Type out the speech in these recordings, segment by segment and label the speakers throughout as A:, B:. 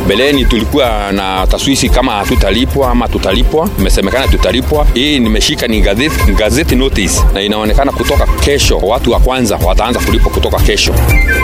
A: Mbeleni tulikuwa na taswisi kama hatutalipwa ama tutalipwa, imesemekana tutalipwa. Hii nimeshika ni gazeti, gazeti notice, na inaonekana kutoka kesho watu wa kwanza wataanza kulipwa kutoka kesho.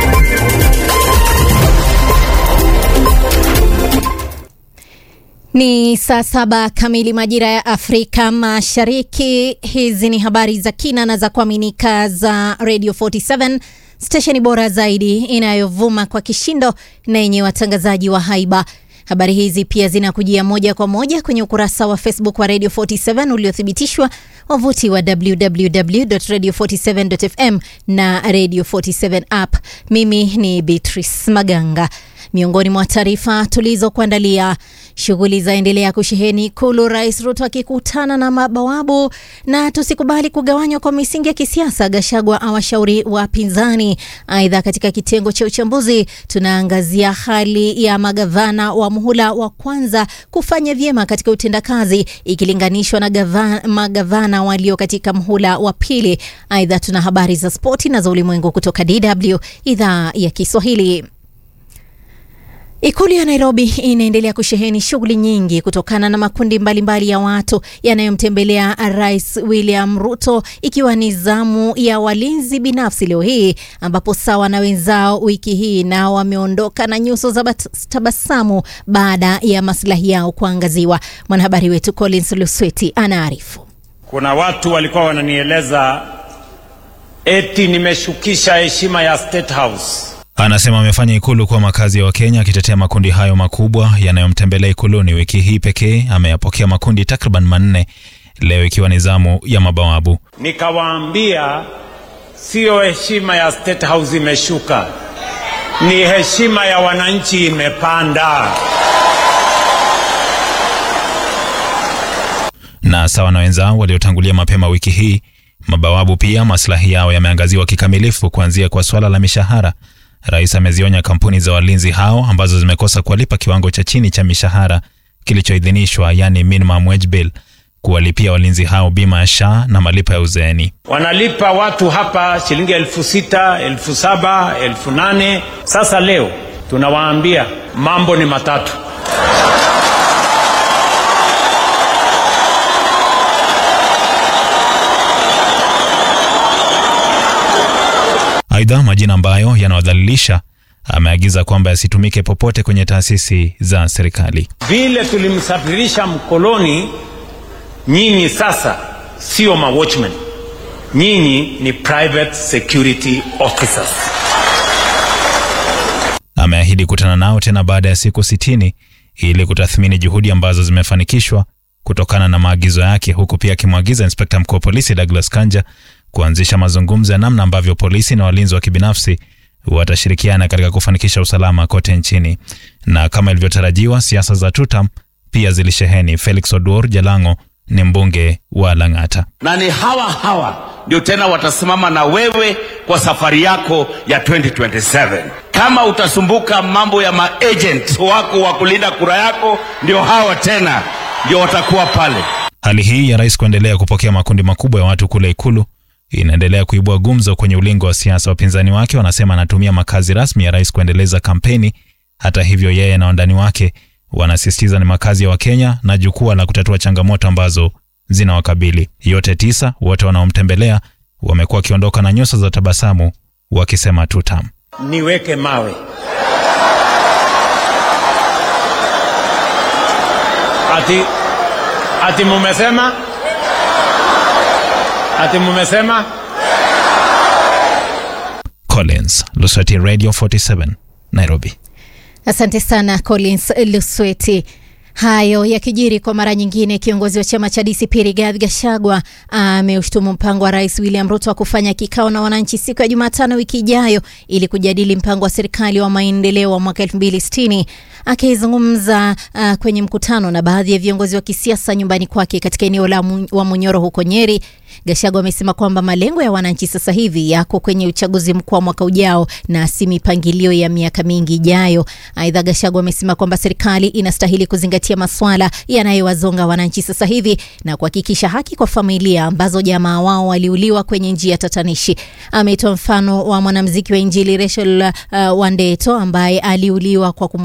B: Ni saa saba kamili majira ya Afrika Mashariki. Hizi ni habari za kina na za kuaminika za Radio 47 stesheni bora zaidi inayovuma kwa kishindo na yenye watangazaji wa haiba. Habari hizi pia zinakujia moja kwa moja kwenye ukurasa wa Facebook wa Radio 47 uliothibitishwa, wavuti wa www.radio47.fm na Radio 47 app. Mimi ni Beatrice Maganga. Miongoni mwa taarifa tulizokuandalia, shughuli zaendelea kusheheni Ikulu, Rais Ruto akikutana na mabawabu, na tusikubali kugawanywa kwa misingi ya kisiasa, Gashagwa awashauri wapinzani. Aidha, katika kitengo cha uchambuzi tunaangazia hali ya magavana wa muhula wa kwanza kufanya vyema katika utendakazi ikilinganishwa na gavana, magavana walio katika muhula wa pili. Aidha, tuna habari za spoti na za ulimwengu kutoka DW idhaa ya Kiswahili. Ikulu ya Nairobi inaendelea kusheheni shughuli nyingi kutokana na makundi mbalimbali mbali ya watu yanayomtembelea Rais William Ruto, ikiwa ni zamu ya walinzi binafsi leo hii, ambapo sawa na wenzao wiki hii nao wameondoka na nyuso za tabasamu baada ya maslahi yao kuangaziwa. Mwanahabari wetu Collins Lusweti anaarifu.
C: Kuna watu walikuwa wananieleza eti nimeshukisha heshima ya State House.
D: Anasema amefanya ikulu kuwa makazi ya Wakenya, akitetea makundi hayo makubwa yanayomtembelea ikuluni. Wiki hii pekee ameyapokea makundi takriban manne, leo ikiwa ni zamu ya mabawabu.
C: Nikawaambia siyo heshima ya State House imeshuka, ni heshima ya wananchi imepanda.
D: Na sawa na wenzao waliotangulia mapema wiki hii, mabawabu pia maslahi yao yameangaziwa kikamilifu, kuanzia kwa swala la mishahara. Rais amezionya kampuni za walinzi hao ambazo zimekosa kuwalipa kiwango cha chini cha mishahara kilichoidhinishwa, yani minimum wage bill, kuwalipia walinzi hao bima ya SHA na malipo ya uzeeni.
C: Wanalipa watu hapa shilingi elfu sita elfu saba elfu nane Sasa leo tunawaambia mambo ni matatu.
D: Aidha, majina ambayo yanawadhalilisha ameagiza kwamba yasitumike popote kwenye taasisi za serikali.
C: Vile tulimsafirisha mkoloni, nyinyi sasa sio ma watchmen, nyinyi ni private security officers.
D: Ameahidi kutana nao tena baada ya siku sitini ili kutathmini juhudi ambazo zimefanikishwa kutokana na maagizo yake, huku pia akimwagiza inspekta mkuu wa polisi Douglas Kanja kuanzisha mazungumzo ya namna ambavyo polisi na walinzi wa kibinafsi watashirikiana katika kufanikisha usalama kote nchini. Na kama ilivyotarajiwa, siasa za tutam pia zilisheheni. Felix Oduor Jalango ni mbunge wa Lang'ata.
E: Na ni hawa hawa ndio tena watasimama na wewe kwa safari yako ya 2027. Kama utasumbuka mambo ya maagent wako wa kulinda kura yako, ndio hawa tena ndio watakuwa pale.
D: Hali hii ya rais kuendelea kupokea makundi makubwa ya watu kule Ikulu inaendelea kuibua gumzo kwenye ulingo wa siasa. Wapinzani wake wanasema anatumia makazi rasmi ya rais kuendeleza kampeni. Hata hivyo, yeye na wandani wake wanasisitiza ni makazi ya Wakenya na jukwaa la kutatua changamoto ambazo zinawakabili. Yote tisa, wote wanaomtembelea wamekuwa wakiondoka na nyuso za tabasamu wakisema tutam.
C: Niweke mawe ati, ati mumesema ati mumesema
D: Collins Lusweti, Radio 47 Nairobi.
B: Asante sana Collins Lusweti. Hayo yakijiri kwa mara nyingine, kiongozi wa chama cha DCP Rigathi Gachagua ameushtumu mpango wa Rais William Ruto wa kufanya kikao na wananchi siku ya Jumatano wiki ijayo ili kujadili mpango wa serikali wa maendeleo wa mwaka 2060. Akizungumza uh, kwenye mkutano na baadhi ya viongozi wa kisiasa nyumbani kwake katika eneo la mu, wa Munyoro huko Nyeri, Gachagua amesema kwamba malengo ya wananchi sasa hivi yako kwenye uchaguzi mkuu wa mwaka ujao na si mipangilio ya miaka mingi ijayo. Aidha, Gachagua amesema kwamba serikali inastahili kuzingatia masuala yanayowazonga wananchi sasa hivi na kuhakikisha haki kwa familia ambazo jamaa wao waliuliwa kwenye njia tatanishi. Ametoa mfano wa mwanamuziki wa Injili Rachel uh, Wandeto ambaye aliuliwa kwa